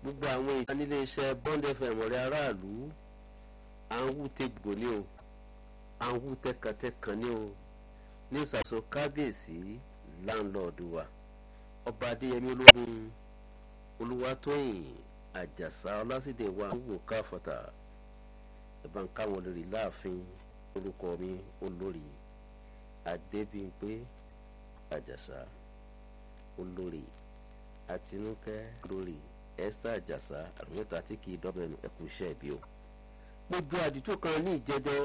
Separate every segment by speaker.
Speaker 1: gbogbo àwọn ìdánilé iṣẹ́ bond fm ọ̀rẹ́ aráàlú à ń wú tegbò ní o à ń wú tẹkàntẹkàn ní o ní ìsàkóso kábíyèsí láńlọ́ọ̀dù wa ọba adéyẹmí ológun olúwatóyìn àjàsá ọlásìdè wa ń wò káfọ̀tà ẹ̀bá ń káwọn olórí láàfin orúkọ mi olórí adébíyìnpé àjàsá olórí àtinúkẹ́ olórí esther àjàsá àrùmẹ́ta tí kì í dọ́bẹ̀nu ẹ̀kú iṣẹ́ ìbí o. mo ju àdìtú kan ní ìjẹjọ́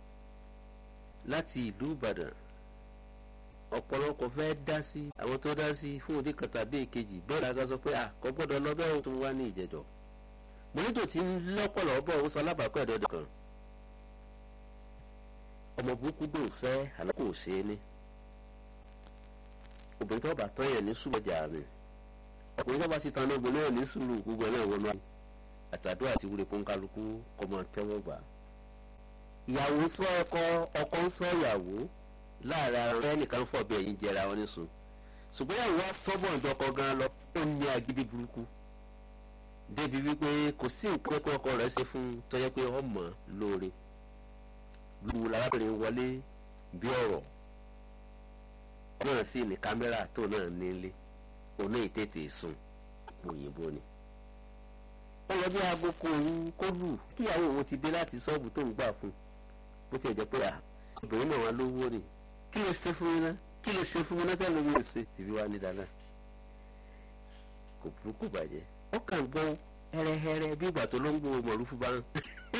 Speaker 1: láti ìlú ìbàdàn ọ̀pọ̀lọpọ̀ fẹ́ dá sí àwọn tó dá sí fún òde kan tàbí èkejì bẹ́ẹ̀ la sọ pé àkọ́ gbọ́dọ̀ lọ bẹ́ẹ̀ tó wá ní ìjẹjọ́ mo nílò tí ń lọ́pọ̀lọ́ bọ̀ ó sọ alábàápẹ́ ẹ̀dọ́dọ̀ kan ọmọ burúkú dò fẹ́ àlọ́ kò ṣe é ní obìnrin tó bá tán yẹn ní sùmọ̀jà mi ọkùnrin tó bá sì tán ní ogun náà ní sùúrù gbogbo ẹ̀ náà wọnú àyè àtàdúrà àti wúre fún kálukú kọ́ máa tẹ́wọ́ gbà. ìyàwó sọ ọkọ ọkọ ń sọ ìyàwó láàrin ara rẹ nìkan fọ bí ẹyin jẹra wọn nísun ṣùgbọ́n ìyàwó wa sọ́bọ̀ ìjọkọ gan lọ ó ní agídí burúkú débi wípé kò sí nǹkan pé ọkọ rẹ̀ ṣe fún tọ́jọ́ pé ọmọ lóore lu lárábìnrin wọlé bí ọ̀rọ̀ náà sì ní kámẹ́rà tó náà nílé òun náà tètè sùn òyìnbó ni. ó lọ bí aago kò ń kó lù kíyàwó òun ti dé láti ṣọ́ọ̀bù tó ń gbà fún bó tiẹ̀ jẹ́ pé obìnrin náà wà lówó ni kí ló ṣe fún mi ná kí ló ṣe fún mi ná tẹ́ ló ń ṣe tìbí wá ní dáná kò burúkú bàjẹ́ ó kàn gbọ́ hẹ́rẹ́hẹ́rẹ́ bí ìgbà tó ló ń gbọ́ mọ̀lúfú bá ń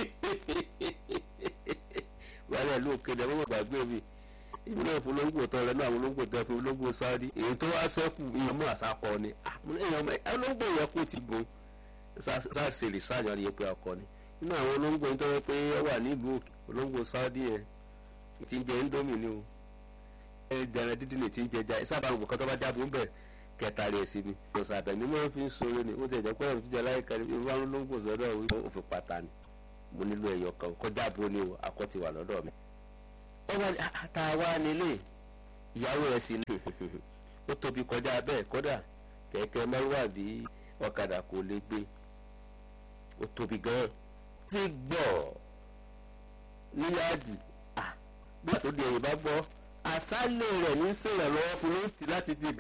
Speaker 1: wàhálà ló kéde ọmọ gbàgbé mi ìlú náà fún olóńgbò tán lẹ́nu àwọn olóńgbò tán fún olóńgbò sáárì èyí tó wá sẹ́kù ìyẹn mú àsákọ ni olóńgbò yẹn kò ti gun sáàsì sáàjọ ni pé ọkọ ni nínú àwọn olóńgbò yẹn tó yẹ pé ó wà nílùú òkè olóńgbò sáárì yẹn ti ń jẹ indomie ni o ẹgbẹ̀rún dídì ni ti ń jẹ já sábà gbogbo kan tó bá jábọ̀ ń bẹ̀ kẹta rẹ̀ sí ni ọ̀sà àbẹ̀mí máa fi ń sọ̀rọ̀ ni ó ti ẹ̀jẹ̀ pẹ́ẹ́rẹ́ tó jẹ láyé kan ní ìwà olóńgbò sọ́dọ̀ òfin pátá ni mo nílò ẹ̀yọ̀ kan kọjá bo ni o akọ ti wà lọ́dọ̀ mi. ó wá ta wá nílé ìyàwó rẹ̀ sí ní ó tóbi kọjá bẹ́ẹ̀ kódà kẹ̀kẹ́ márùwá bí ọ̀kadà kò lè gbé ó tóbi gan-an. fi gbọ́ níyàdì bí àtò di ẹ̀yìn bá gbọ́ àṣálẹ̀ rẹ̀ ní sèrànlọ́wọ́ fún lóòtì láti bí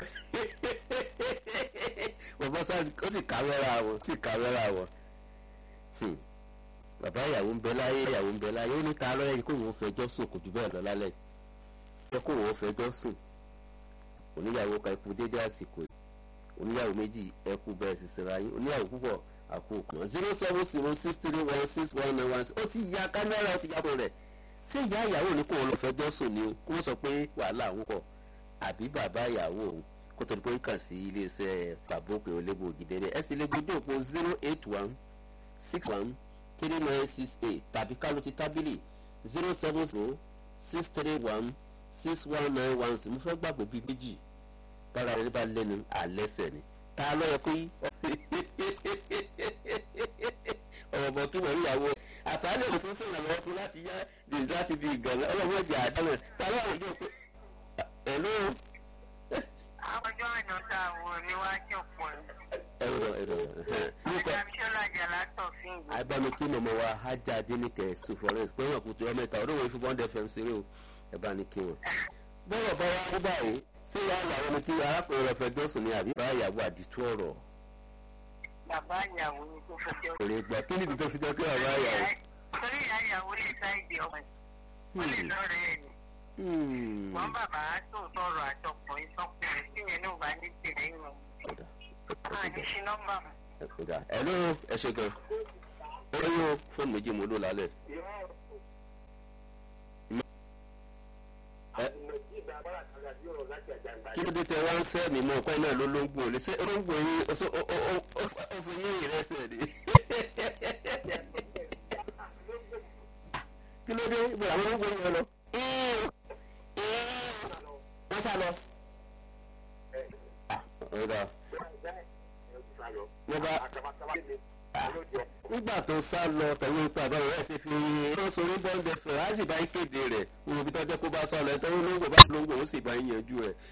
Speaker 1: bàbá sáà ó sì kàwẹ́rà wọ̀ sì kàwẹ́rà wọ̀ bàbá ìyàwó ń bẹ láyé ìyàwó ń bẹ láyé ó ní ta lọ́yẹ̀ yìí kó wọ́n fẹjọ́ sùn kò jù bẹ́ẹ̀ lọ lálẹ́ yẹ kó wọ́n fẹjọ́ sùn oníyàwó ka ikú dédé àsìkò yìí oníyàwó méjì ẹkú bẹ́ẹ̀ sì sinra yín oníyàwó púpọ̀ àkó kan zero seven zero six three one six one nine one ó ti ya kámẹ́rà ó ti yàgò rẹ̀ ṣé ìyá ìyàwó ní kó wọ́n lọ fẹjọ́ sùn ni kó wọ́n sọ pé wàhálà àwọn pọ̀ àbí bàbá ìyàwó òun kó tó di pé kàn sí iléeṣẹ́ tàbókè olébò ògìdẹ́rẹ́ ẹ sì lè gbé dòpò zero eight one six one three nine six eight tàbí kálù ti tábìlì zero seven zero six three one six one nine one six mo fẹ́ gbàgbọ́ bíi méjì bára rẹ bá lẹ́nu àlẹ́sẹ̀ ni ta ló yẹ kó yí. ọ̀rọ̀ bọ̀ kí wọ́n ìyàwó àṣálẹ̀ òfin sọ̀rọ̀ lọ́wọ́ fún láti yá dèjì láti fi ìgànnà ọlọ́wọ́ ìjà àdánù ta ló wà lójú pé ẹ̀lú.
Speaker 2: ọjọ́ àná tá a wò ní wájú pọ̀ ní.
Speaker 1: ẹ̀rọ ẹ̀rọ
Speaker 2: Adamṣọ́lá Jàlátọ̀ fún ìgbà.
Speaker 1: agbami kí mọ̀mọ́ wa hajj adéníkẹ́ sufores pé wọn kò tó ọmọ ìta ọdún wo fún bond fm ṣeré o ẹ bá ní kí wọn. bọ́rọ̀ bá wá ní báyìí ṣé ìyá ìyàwó ni kí arákùnrin rẹ̀ fẹ́ jọ́sùn ni àbí bá ìyàwó àdìtú ọ̀rọ̀.
Speaker 2: Bàbá ìyàwó ni tó fẹjọ́.
Speaker 1: kò lè gbà kí nìdí tó fi jẹ́ pé bàbá ìyàwó.
Speaker 2: Torí ìyá ìyàwó lè sáìdì ọmọ ẹ̀. Ó lè lọ́rẹ̀ ẹ̀ ni. Wọ́n bàbá tó sọ̀rọ̀ àtọkùnrin sọ́kùnrin tí yẹn náà bá ní tèrè ìwọ̀n. Àní ṣe nọ́mbà mọ̀.
Speaker 1: ẹ ló ẹ ṣe gan ó yóò fóònù méjì mo lò lálẹ́. kí ló dé tẹ wá ń sẹ́ mi mọ́ ọ̀pẹ́ náà ló ló ń gbò lé ṣé olóńgbò yín ó fi yín ìrẹsẹ̀ ni. kí ló dé ibo àwọn olóńgbò yín lọ. wọ́n sá lọ. ọ̀dà wọ́n bá nígbà tó sá lọ tẹ̀wé ipa àbáwọ̀ ẹ̀ ṣe fi rán sórí bọ́ńdẹ̀ fẹ̀ á sì bá ń kéde rẹ̀ òun bí tọ́jọ́ kó bá sá lọ ẹ̀ tọ́wọ́ lóńgbò bá lóńgbò ó sì bá ń yanjú rẹ̀